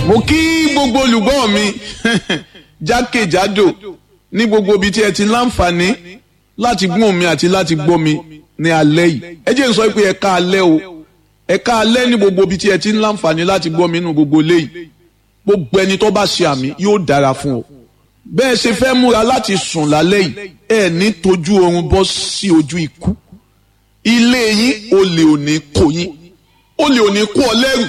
mo kí gbogbo olùgbọ́ mi jákèjádò ní gbogbo ibi tí ẹ ti láǹfààní láti gbọ́n mi àti láti gbọ́ mi ní alẹ́ yìí ẹ jẹ́ n sọ pé ẹ ká alẹ́ o ẹ ká alẹ́ ní gbogbo ibi tí ẹ ti ń láǹfààní láti gbọ́ mi nínú gbogbo ilé yìí gbogbo ẹni tó bá ṣe àmì yóò dára fún ọ bẹ́ẹ̀ ṣe fẹ́ múra láti sùn lálẹ́ yìí ẹ ní tójú oorun bọ́ sí ojú ikú ilé yín olè ò ní kó yín olè ò ní kó ọ lẹ́rù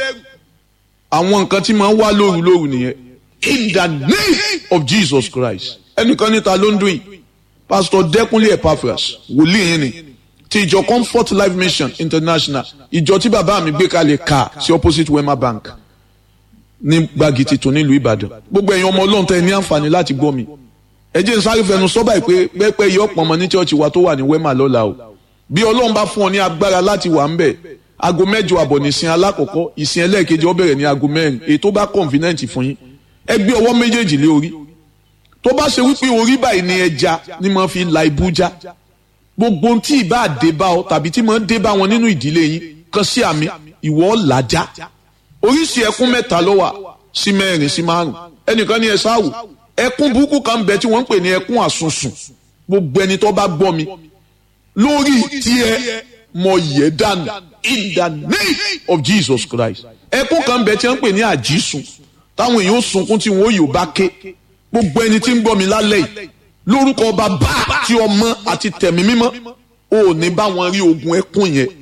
àwọn nǹkan tí máa ń wá lóru lóru nìyẹn in the name of Jesus Christ ẹnìkan níta ló ń dún yìí pastor Dẹ́kunlé Epaphras wòlíì yín ni ti ìjọ Comfort Life Mission International ìjọ tí bàbá mi gbé kalẹ̀ ká sí opposite Wema Bank ní gbági tuntun nílùú Ìbàdàn gbogbo ẹ̀yin ọmọ Ọlọ́run tẹ́ ẹ ní àǹfààní láti gbọ́ mi ẹ jẹ́ n sáré fẹnu sọ́bà pé pẹ́pẹ́ yìí ọ̀pọ̀ ọmọ ní chọ́ọ̀chì wa tó wà ní Wema lọ́la o bí Ọlọ́run bá fún ọ ní agbára láti wà ń bẹ̀ aago mẹ́jọ àbọ̀ nìsín alákọ̀ọ́kọ́ ìsìn ẹlẹ́ẹ̀kejì ó bẹ̀rẹ̀ ní aago mẹ́rin èyí tó bá convenient fún yín ẹ gbé ọwọ́ méjèèjì lé orí tó bá ṣe wípé orí báyìí ni ẹja ni mo fi la ibú já gbogbo ohun tí ìbá dé bá ọ tàbí tí mo ń dé bá wọn nínú ìdílé yín kan sí àmì ìwọ làjá oríṣi ẹkún mẹ́ta ló wà sí mẹ́rin sí márùn ẹnìkan ní ẹ sáwò ẹkún burúkú kan bẹ tí wọ́n ń pè ní ẹkún àsunsùn gbogbo ẹni tó bá gbọ́ mi lórí tiẹ̀ mọ yẹ dànù in the name of Jesus Christ ẹkún kan bẹ tí wọ́n ń pè ní àjísùn táwọn èèyàn sunkún tí wọn yóò bá ké gbogbo ẹni tí ń gbọ́ mi lálẹ́ yìí lórúkọ bàbá tí ọmọ àti tẹ̀mí mímọ́ ò ní bá wọn rí ogun ẹkún yẹn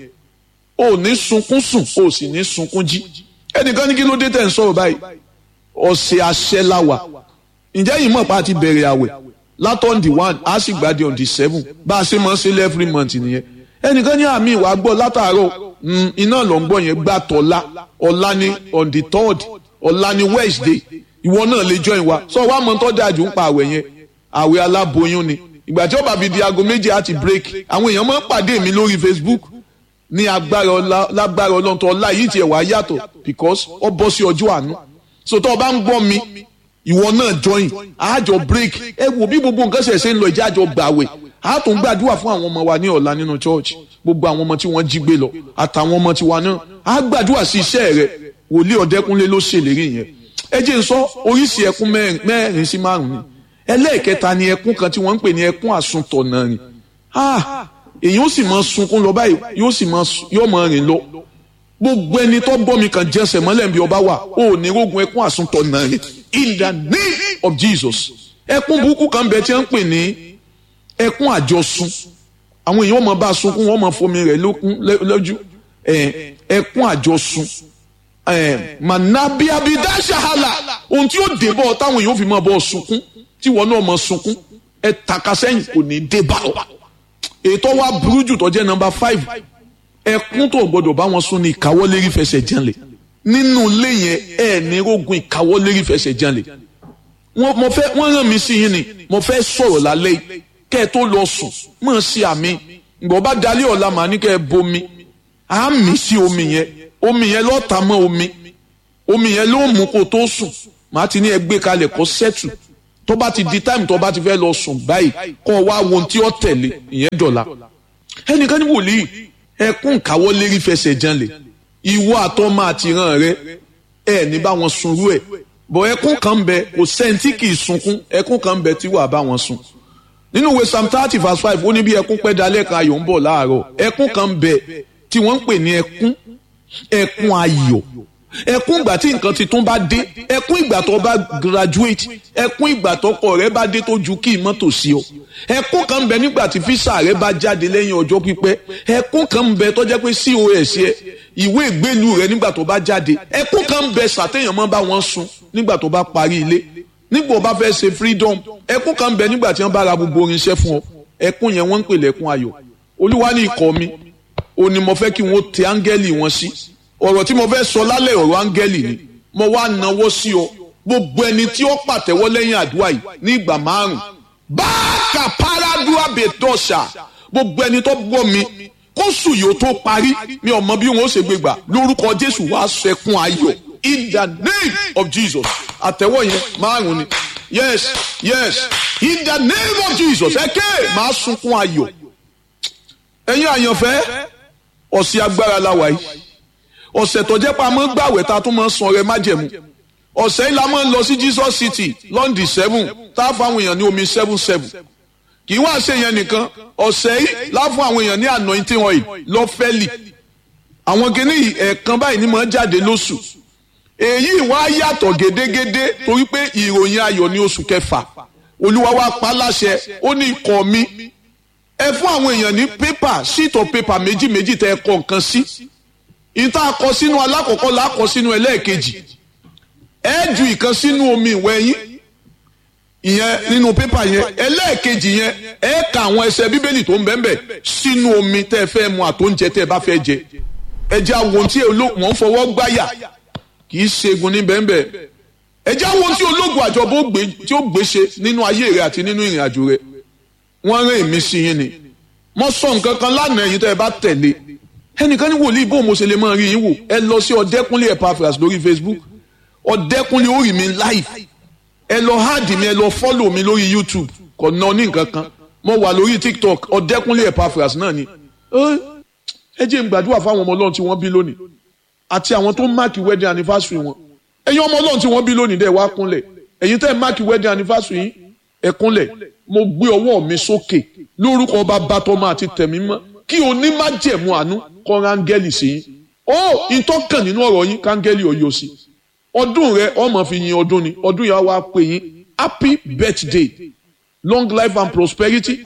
ò ní sunkún sùn ò sì ní sunkún jí ẹnìkan ní kí ló dé tẹ̀ ń sọ̀rọ̀ báyìí ọ̀sẹ̀ àṣẹ láwà ǹjẹ́ yìí mọ̀ pa àti bẹ̀rẹ̀ àwẹ̀ látọ̀n di one a sì gbàdé on the seven bá a ṣe máa ń ṣe every month nìyẹn ẹnìkan ní àmì ìwà gbọ́ látàárọ̀ iná ló ń gbọ́ yẹn gbà tọ́lá ọ̀la ní on the third ọ̀la ní Wednesday ìwọ náà lè join wa sọ wá mọ tó dájú ń pa àwẹ̀ yẹn àwẹ̀ aláboyún ni ìgbà tí ó bá fi di aago méjì àti break àwọn èèyàn máa ń pàdé mi lórí Facebook ní agbára ọlá lágbára ọlọ́run tó ọlá yìí tiẹ̀ wá yàtọ̀ because ó bọ́ sí ọjọ́ àánú so tó o bá ń gbọ́ mi ìwọ náà join àjọ break ẹ wo bí gbogbo nǹkan ṣẹ̀ṣẹ̀ ń lọ ìjà àjọ gbàwẹ̀ a tún gbàdúrà fún àwọn ọmọ wa ní ọ̀la nínú church gbogbo àwọn ọmọ tí wọ́n jí gbé lọ àtàwọn ọmọ tiwa náà a gbàdúrà sí iṣẹ́ rẹ wòlíì ọ̀dẹ́kúnlé ló ṣèlérí yẹn ẹ jẹ́ n sọ oríṣi ẹkún mẹ́rin sí márùn ni ẹlẹ́ẹ̀kẹta ni ẹkún kan tí wọ́n ń pè ní ẹkún àsuntọ̀nà ni èyàn ó sì máa sunkún lọ báyìí yóò sì máa rìn lọ gbogbo ẹni tó gbọ́ mi kàn jẹ́sẹ̀ mọ́lẹ̀ bí ọba wà ó ní rógun ẹkún àsuntọ̀nà ni in the name of Jesus ẹkún burúkú kan bẹ tí wọ́n ń pè ní ẹkún àjọsùn àwọn èèyàn máa bá sunkún wọ́n máa fomi rẹ̀ lójú ẹkún àjọsùn manabiabida ṣahala ohun tí ó dé bọ́ táwọn èèyàn fi máa bọ́ sunkún tí wọn náà máa sunkún ẹ taka sẹ́yìn kò ní dé bá ọ. ètò wa burú jù tó jẹ́ nọ́mbà five ẹkún tó gbọdọ̀ bá wọn sún ní ìkáwọ́lérí fẹsẹ̀ janlẹ̀ nínú ilé yẹn ẹ ní rogun ìkáwọ́lérí fẹsẹ̀ janlẹ̀ mo fẹ́ wọ́n rán mi sí yín ni mo fẹ́ sọ̀rọ̀ lálẹ́ yìí kẹ́ ẹ tó lọ sùn mọ̀ sí àmì ìgbọ̀ bá dalẹ́ ọ̀la màá ní kẹ́ ẹ bomi àmì sí omi yẹn omi yẹn lọ́ọ́ ta mọ́ omi omi yẹn ló mú kó tó sùn màá ti ní ẹ gbé kalẹ̀ kó sẹ́tù tó bá ti di táìmù tó bá ti fẹ́ lọ sùn báyìí kó wá wo ohun tí ó tẹ̀lé ìyẹn dọ̀la ẹnìkan ní wòlíì ẹkún káwọ́ lérí fẹsẹ̀ janlẹ̀ ìwọ àtọ́mọ àtìràn rẹ ẹ ní bá wọn sunrú ẹ bọ̀ ẹkún kan bẹ kò sẹ́ńtì kì í sunkún ẹkún kan bẹ tí wàá bá wọn sùn nínú ìwé psalm thirty verse five ó ní bí ẹkún pẹ́ dalẹ́ kan ayọ̀ ń bọ̀ láàárọ̀ ẹkún kan bẹ tí wọ́n ń pè ní ẹkún ẹkún ayọ̀ ẹkún ìgbà tí nǹkan tuntun bá dé ẹkún ìgbà tó bá graduate ẹkún ìgbà tó kọ rẹ bá dé tó ju kí mọ́tò sí ọ ẹkún kan ń bẹ nígbà tí físà rẹ bá jáde lẹ́yìn ọjọ́ pípẹ́ ẹkún kan ń bẹ tó jẹ́ pé cos ẹ ìwé ìgbélú rẹ nígbà tó bá jáde ẹkún kan ń bẹ sàtéèyàn mọ́ bá wọn sùn nígbà tó bá parí ilé nígbà tó bá fẹ́ ṣe freedom ẹkún kan ń bẹ nígbà tí wọ́n bá ra gbogbo irinṣẹ́ fún ọ ẹkún yẹn wọ́n ń pè lẹ́kún ayọ̀ olúwa ní ikọ̀ mi òní mo fẹ́ kí wọ́n tẹ áńgẹ́lì wọn sí ọ̀rọ̀ tí mo fẹ́ sọ lálẹ́ ọ̀rọ̀ áńgẹ́lì ni mo wá náwó sí ọ gbogbo ẹni tí ó pàtẹ́wọ́ lẹ́yìn àdúrà yìí ní ìgbà márùn báàkà paradúrà bẹ̀tọ̀ṣà gbogbo ẹni tó gbọ́ mi kó sùn yóò tó parí mi ò mọ bí wọn ó ṣe gbé gbà lórúkọ Jésù wàá sẹkún ayọ̀ in the name of Jesus àtẹ́wọ́ yẹn márùn ni yes yes in the name of Jesus ẹ ké màá sunkún ayọ̀ ẹ̀yin àyànfẹ́ ọ̀sẹ̀ agbára la wà yìí ọ̀sẹ̀ tó jẹ́ pa mọ́ gbàwẹ̀ ta tún mọ́ san rẹ májẹ̀mú ọ̀sẹ̀ yìí la máa ń lọ sí Jesus City London seven tá a fún àwọn èèyàn ní omi seven seven kì í wá ṣe yẹn nìkan ọ̀sẹ̀ yìí la fún àwọn èèyàn ní anointing oil lọ́fẹ́lì àwọn kìíní yìí ẹ̀ẹ̀kan báyìí ni máa ń jáde lóṣù èyí wá yàtọ̀ gédégédé torí pé ìròyìn ayọ̀ ní oṣù kẹfà olúwa wa pa láṣẹ ó ní ikọ̀ mi ẹ fún àwọn èèyàn ní pépà sheet of paper méjì méjì tẹ ẹ kọ nǹkan sí ìta kọ sínú alákọ̀ọ́kọ́ là kọ sínú ẹlẹ́ẹ̀kejì ẹ ju ìkan sínú omi ìwẹ̀ yín ìyẹn nínú pépà yẹn ẹlẹ́ẹ̀kejì yẹn ẹ ka àwọn ẹsẹ̀ bíbélì tó ń bẹ́ẹ̀ bẹ́ẹ̀ sínú omi tẹ́ ẹ fẹ́ mu àtóúnjẹ tẹ́ ẹ bá fẹ́ jẹ ẹ jẹ́ àwọn tí wọ́n ń fọwọ́ gbáyà kì í ṣẹ́gun ní bẹ́ẹ̀ bẹ́ẹ̀ ẹ jẹ́ àwọn tí ológun àjọbó tí ó gbé ṣe nínú ayé rẹ àti nínú ìrìn àjò rẹ wọ́n rán èmi sí yín ni mo sọ nǹkan kan lánàá ẹ̀yin tẹ́ ẹ bá tẹ̀lé ẹnìkan ní wòlíì bó mo ṣe lè máa rí yín wò ẹ lọ sí ọ̀dẹ́kúnlé Epaphras lórí Facebook ọ̀dẹ́kúnlé ó rí mi live ẹ lọ háàdì mi ẹ lọ fọ́lò mi lórí YouTube kò ná ní nǹkan kan mo wà lórí TikTok ọ̀dẹ́kúnlé Epaphras náà ni ẹ jẹ́ n gbàdúrà fáwọn ọmọ ọlọ́run tí wọ́n bí lónìí àti àwọn tó máàkì wedding anniversary wọn ẹ̀yin ọmọ ọlọ́run tí wọ́n bí lónìí dẹ̀ wá kúnlẹ̀ ẹ̀yin tẹ́ ẹ máàkì wedding anniversary yín ẹ kúnlẹ̀ mo gbé ọwọ́ mi sókè lórúkọ bàbá tọmọ àti tẹ̀mí mọ́ kí onímájẹ̀mú àánú kọ́ rángẹ́lì sí yín ó ìtọ́kàn nínú ọ̀rọ̀ yín kángẹ́lì ọ̀yọ́ sí ọdún rẹ ọmọ fi yin ọdún ni ọdún yà wá pè yín happy birthday long life and prosperity